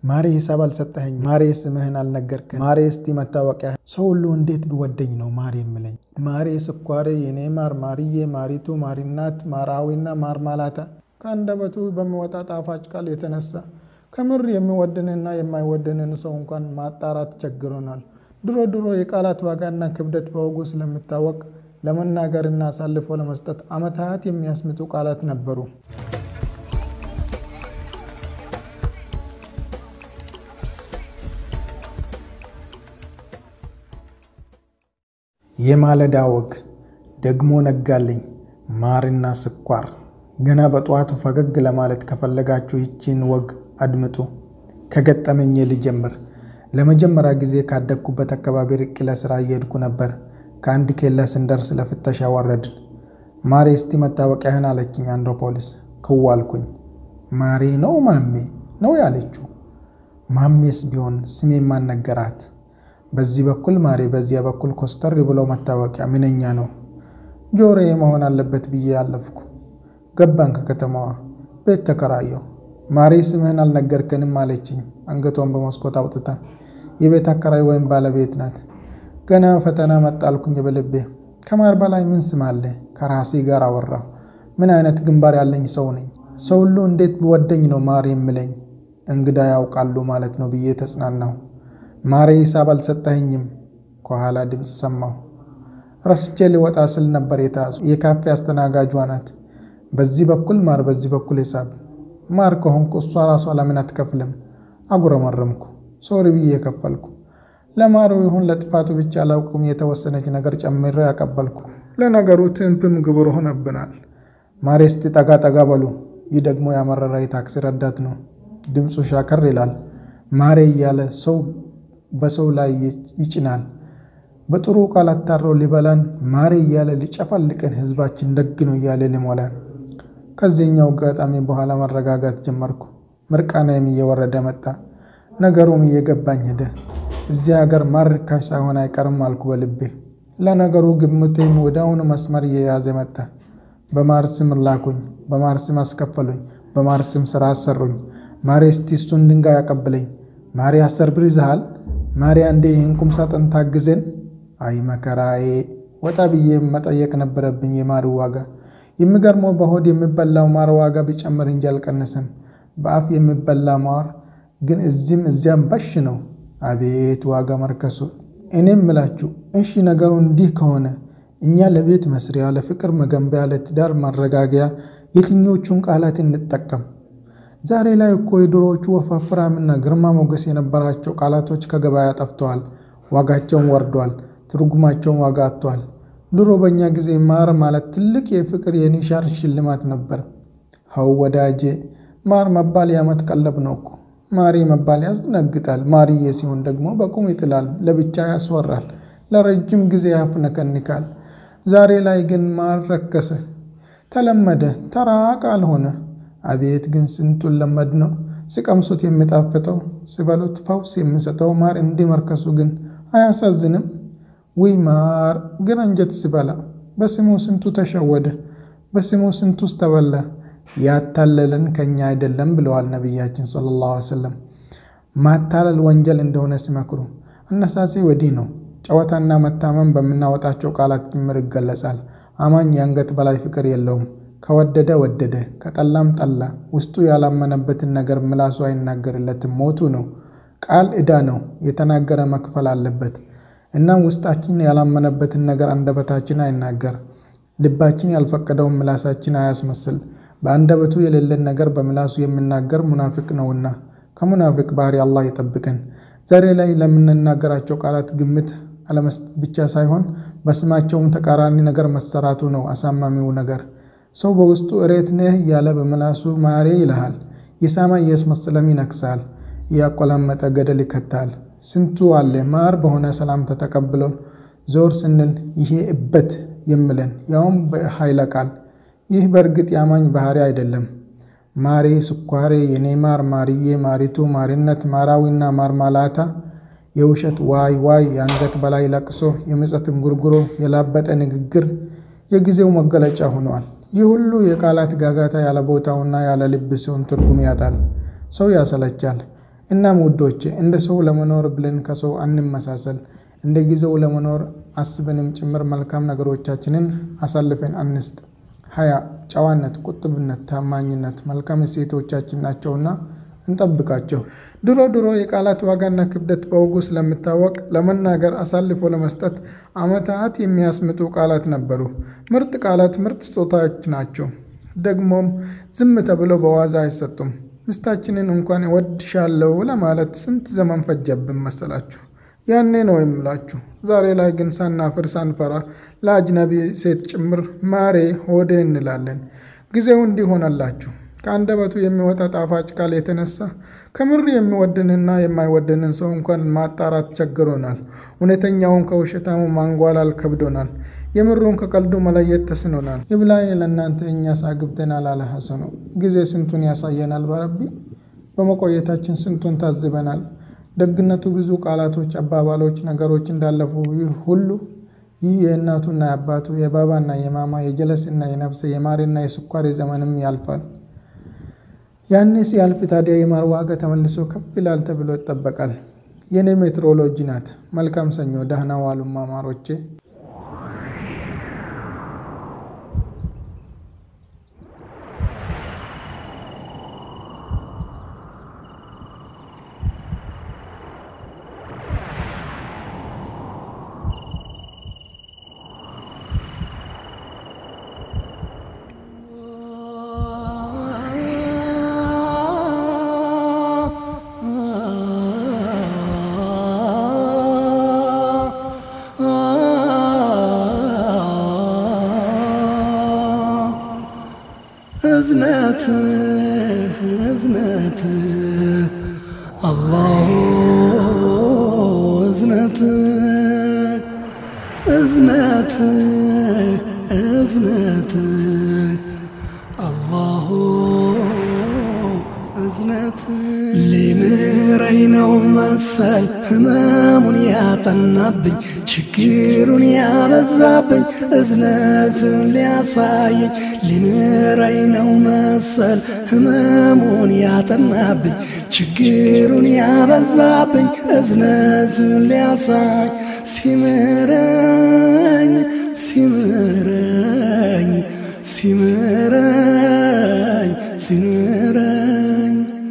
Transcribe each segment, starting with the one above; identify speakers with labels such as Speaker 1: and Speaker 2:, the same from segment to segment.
Speaker 1: ማሬ ሂሳብ አልሰጠኸኝ፣ ማሬ ስምህን አልነገርከን፣ ማሬ እስቲ መታወቂያ። ሰው ሁሉ እንዴት ቢወደኝ ነው ማር የምለኝ? ማሬ ስኳሬ፣ የኔ ማር፣ ማርዬ፣ ማሪቱ፣ ማሪናት፣ ማራዊና ማርማላታ ከአንደበቱ በሚወጣ ጣፋጭ ቃል የተነሳ ከምር የሚወድንና የማይወድንን ሰው እንኳን ማጣራት ቸግሮናል። ድሮ ድሮ የቃላት ዋጋና ክብደት በወጉ ስለሚታወቅ ለመናገርና አሳልፎ ለመስጠት ዓመታት የሚያስምጡ ቃላት ነበሩ። የማለዳ ወግ ደግሞ ነጋልኝ። ማርና ስኳር። ገና በጠዋቱ ፈገግ ለማለት ከፈለጋችሁ ይቺን ወግ አድምጡ። ከገጠመኝ ልጀምር። ለመጀመሪያ ጊዜ ካደግኩበት አካባቢ ርቄ ለስራ እየሄድኩ ነበር። ከአንድ ኬላ ስንደርስ ለፍተሻ ወረድን። ማሬ እስቲ መታወቂያህን አለችኝ አንዷ ፖሊስ። ክው አልኩኝ። ማሬ ነው ማሜ ነው ያለችው። ማሜስ ቢሆን ስሜ ማን ነገራት? በዚህ በኩል ማሬ፣ በዚያ በኩል ኮስተር ብሎ መታወቂያ ምንኛ ነው ጆሮዬ መሆን አለበት ብዬ አለፍኩ። ገባን ከከተማዋ። ቤት ተከራየሁ። ማሬ ስምህን አልነገርከንም አለችኝ አንገቷን በመስኮት አውጥታ። የቤት አከራይ ወይም ባለቤት ናት። ገና ፈተና መጣልኩኝ በልቤ። ከማር በላይ ምን ስም አለ? ከራሴ ጋር አወራሁ። ምን አይነት ግንባር ያለኝ ሰው ነኝ? ሰው ሁሉ እንዴት ቢወደኝ ነው ማር የምለኝ? እንግዳ ያውቃሉ ማለት ነው ብዬ ተጽናናሁ። ማሬ ሂሳብ አልሰጠኸኝም። ከኋላ ድምፅ ሰማሁ። ረስቼ ሊወጣ ስል ነበር የተያዙ። የካፌ አስተናጋጇ ናት። በዚህ በኩል ማር፣ በዚህ በኩል ሂሳብ። ማር ከሆንኩ እሷ ራሷ ለምን አትከፍልም? አጉረመረምኩ። ሶሪ ብዬ የከፈልኩ። ለማሩ ይሁን ለጥፋቱ ብቻ አላውቅም፣ የተወሰነች ነገር ጨምሬ ያቀበልኩ። ለነገሩ ትንፕም ግብር ሆነብናል። ማሬ እስቲ ጠጋ ጠጋ በሉ። ይህ ደግሞ ያመረራ የታክሲ ረዳት ነው። ድምፁ ሻከር ይላል። ማሬ እያለ ሰው በሰው ላይ ይጭናል። በጥሩ ቃል አታሮ ሊበላን ማሬ እያለ ሊጨፈልቀን ህዝባችን ደግ ነው እያለ ሊሞላን። ከዚህኛው አጋጣሚ በኋላ መረጋጋት ጀመርኩ። ምርቃናዬም እየወረደ መጣ። ነገሩም እየገባኝ ሄደ። እዚህ ሀገር ማር ርካሽ ሳይሆን አይቀርም አልኩ በልቤ። ለነገሩ ግምቴም ወዲያውኑ መስመር እየያዘ መጣ። በማር ስም ላኩኝ፣ በማር ስም አስከፈሉኝ፣ በማር ስም ስራ አሰሩኝ። ማሬ እስቲ እሱን ድንጋይ አቀብለኝ፣ ማሬ አስር ብር ይዘሃል፣ ማሬ አንዴ ይህን ቁም ሳጥን ታግዘን። አይ መከራዬ! ወጣ ብዬ መጠየቅ ነበረብኝ የማር ዋጋ። የሚገርመው በሆድ የሚበላው ማር ዋጋ ቢጨምር እንጂ አልቀነሰም። በአፍ የሚበላ ማር ግን እዚህም እዚያም ባሽ ነው። አቤት ዋጋ መርከሱ! እኔም ምላችሁ እሺ፣ ነገሩ እንዲህ ከሆነ እኛ ለቤት መስሪያ፣ ለፍቅር መገንቢያ፣ ለትዳር ማረጋጊያ የትኞቹን ቃላት እንጠቀም? ዛሬ ላይ እኮ የድሮዎቹ ወፋፍራምና ግርማ ሞገስ የነበራቸው ቃላቶች ከገበያ ጠፍተዋል። ዋጋቸውን ወርዷል። ትርጉማቸውን ዋጋ አጥተዋል። ድሮ በእኛ ጊዜ ማር ማለት ትልቅ የፍቅር የኒሻር ሽልማት ነበር። ሀው ወዳጄ፣ ማር መባል የዓመት ቀለብ ነው እኮ። ማሪ መባል ያስደነግጣል። ማርዬ ሲሆን ደግሞ በቁም ይጥላል፣ ለብቻ ያስወራል፣ ለረጅም ጊዜ ያፍነከንካል። ዛሬ ላይ ግን ማር ረከሰ፣ ተለመደ፣ ተራ ቃል ሆነ። አቤት ግን ስንቱን ለመድ ነው ሲቀምሱት የሚጣፍጠው ሲበሉት ፈውስ የሚሰጠው ማር እንዲህ መርከሱ ግን አያሳዝንም? ውይ ማር ግን አንጀት ሲበላ በስሙ ስንቱ ተሸወደ፣ በስሙ ስንቱስ ተበላ። ያታለለን ከኛ አይደለም ብለዋል ነቢያችን ሰለላሁ ዐለይሂ ወሰለም። ማታለል ወንጀል እንደሆነ ሲመክሩ አነሳሴ ወዲህ ነው። ጨዋታና መታመን በምናወጣቸው ቃላት ጭምር ይገለጻል። አማኝ የአንገት በላይ ፍቅር የለውም። ከወደደ ወደደ፣ ከጠላም ጠላ። ውስጡ ያላመነበትን ነገር ምላሱ አይናገርለትም፣ ሞቱ ነው። ቃል ዕዳ ነው፣ የተናገረ መክፈል አለበት። እናም ውስጣችን ያላመነበትን ነገር አንደበታችን አይናገር፣ ልባችን ያልፈቀደውን ምላሳችን አያስመስል። በአንደበቱ የሌለን ነገር በምላሱ የሚናገር ሙናፊቅ ነውና ከሙናፊቅ ባህሪ አላህ ይጠብቀን። ዛሬ ላይ ለምንናገራቸው ቃላት ግምት አለመስጠት ብቻ ሳይሆን በስማቸውም ተቃራኒ ነገር መሰራቱ ነው አሳማሚው ነገር። ሰው በውስጡ እሬት ነህ እያለ በምላሱ ማሬ ይልሃል። የሳማ እያስመሰለም ይነክሳል፣ እያቆላመጠ ገደል ይከታል። ስንቱ አለ ማር በሆነ ሰላምታ ተቀብሎን ዞር ስንል ይሄ እበት የምለን ያውም በኃይለ ቃል። ይህ በእርግጥ ያማኝ ባህሪ አይደለም። ማሬ፣ ስኳሬ፣ የኔ ማር፣ ማርዬ፣ ማሪቱ፣ ማሪነት፣ ማራዊና ማርማላታ የውሸት ዋይ ዋይ፣ የአንገት በላይ ለቅሶ፣ የምጸት እንጉርጉሮ፣ የላበጠ ንግግር የጊዜው መገለጫ ሆነዋል። ይህ ሁሉ የቃላት ጋጋታ ያለ ቦታውና ያለ ልብ ሲሆን ትርጉም ያጣል፣ ሰው ያሰለቻል። እናም ውዶቼ እንደ ሰው ለመኖር ብለን ከሰው አንመሳሰል። እንደ ጊዜው ለመኖር አስበንም ጭምር መልካም ነገሮቻችንን አሳልፈን አንስጥ። ሀያ ጨዋነት፣ ቁጥብነት፣ ታማኝነት መልካም እሴቶቻችን ናቸውና እንጠብቃቸው። ድሮ ድሮ የቃላት ዋጋና ክብደት በወጉ ስለሚታወቅ ለመናገር አሳልፎ ለመስጠት ዓመታት የሚያስምጡ ቃላት ነበሩ። ምርጥ ቃላት ምርጥ ስጦታዎች ናቸው። ደግሞም ዝም ተብለው በዋዛ አይሰጡም። ሚስታችንን እንኳን እወድሻለሁ ለማለት ስንት ዘመን ፈጀብን መሰላችሁ? ያኔ ነው የምላችሁ። ዛሬ ላይ ግን ሳናፍር ሳንፈራ ለአጅነቢ ሴት ጭምር ማሬ ሆዴ እንላለን። ጊዜው እንዲህ ሆነላችሁ። ከአንደበቱ የሚወጣ ጣፋጭ ቃል የተነሳ ከምር የሚወድንና የማይወድንን ሰው እንኳን ማጣራት ቸግሮናል። እውነተኛውን ከውሸታሙ ማንጓላል ከብዶናል። የምሩን ከቀልዱ መለየት ተስኖናል። ይብላኝ ለእናንተ እኛስ አግብተናል አለ ሐሰኑ። ጊዜ ስንቱን ያሳየናል በረቢ። በመቆየታችን ስንቱን ታዝበናል። ደግነቱ ብዙ ቃላቶች፣ አባባሎች፣ ነገሮች እንዳለፉ ሁሉ ይህ የእናቱና የአባቱ የባባና የማማ የጀለስና የነፍሰ የማርና የስኳር ዘመንም ያልፋል። ያኔ ሲያልፍ ታዲያ የማር ዋጋ ተመልሶ ከፍ ይላል ተብሎ ይጠበቃል። የኔ ሜትሮሎጂ ናት። መልካም ሰኞ። ደህና ዋሉማ ማሮቼ።
Speaker 2: እዝነት እዝነት አላሁ እዝነት እዝነት እዝነት አላሁ እዝነት ሊምረኝ ነው መሰል ህመሙን ያጠናብኝ ችግሩን ያበዛብኝ እዝነቱን ሊያሳየኝ ሊምረኝ ነው መሰል ህመሙን ያጠናብኝ ችግሩን ያበዛብኝ እዝነቱን ሊያሳይ ሲምረኝ ሲምረኝ ሲምረኝ ሲምረኝ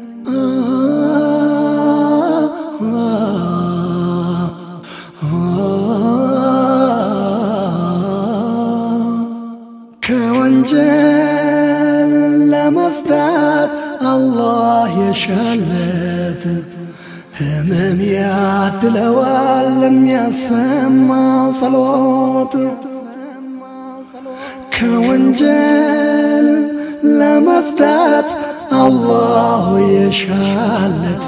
Speaker 2: ከወንጀል ለመስዳት አላህ የሻለት ህመም ያድለዋል ለሚያሰማው ጸሎት ከወንጀል ለመስዳት አላሁ የሻለት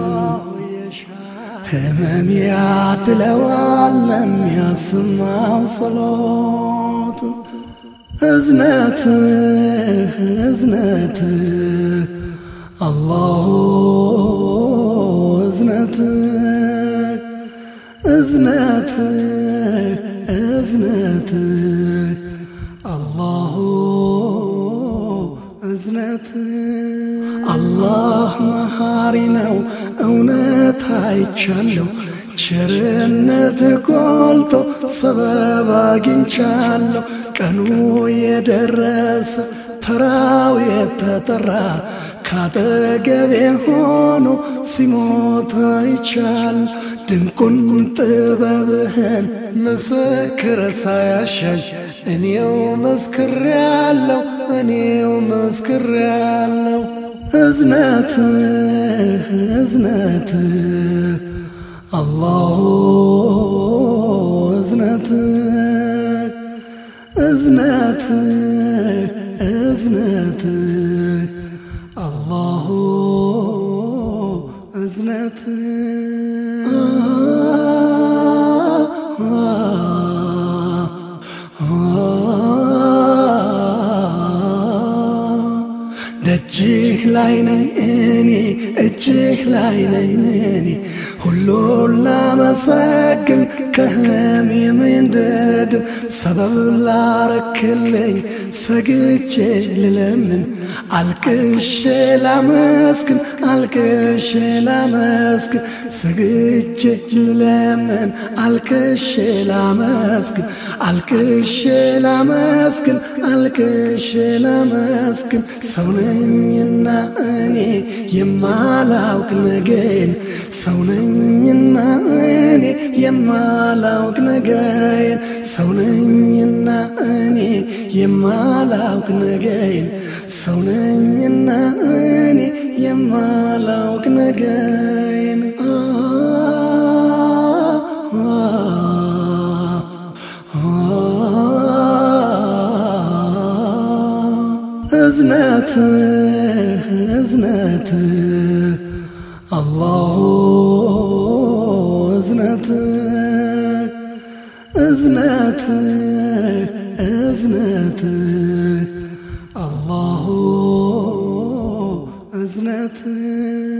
Speaker 2: ህመም ያድለዋል ለሚያሰማው ጸሎት እዝነት እዝነት አላሁ እዝነት እዝነት እዝነት አላሁ እዝነት አላህ መሐሪ ነው እውነት አይቻለሁ ቸርነት ጎልቶ ሰበብ አግኝቻለሁ ቀኑ የደረሰ ተራው የተጠራ ካጠገቤ ሆኖ ሲሞት አይቻል ድንቁን ጥበብህን ምስክር ሳያሻኝ እኔው መስክሬያለሁ እኔው መስክሬያለሁ እዝነት እዝነት አላሁ እዝነት እዝነት እዝነት አላሁ እዝነት ደጅህ ላይ ነኝ እኔ እጅህ ላይ ነኝ እኔ ሁሉን ላመሰግን ከህመሜ እንድድን ሰበብ ላረክልኝ ሰግቼ ልለምን አልቅሼ ላመስግን አልቅሼ ላመስግን ሰግቼ ልለምን አልቅሼ ላመስግን አልቅሼ ላመስግን አልቅሼ ላመስግን ሰው ነኝና እኔ የማላውቅ ነገን ሰው ነኝና እኔ የማላውቅ ነገን ሰው ነኝና እኔ የማላውቅ ነገን ሰው ነኝና እኔ የማላውቅ ነገን እዝነት እዝነት አላሁ እዝነት እዝነት እዝነት አላሁ እዝነት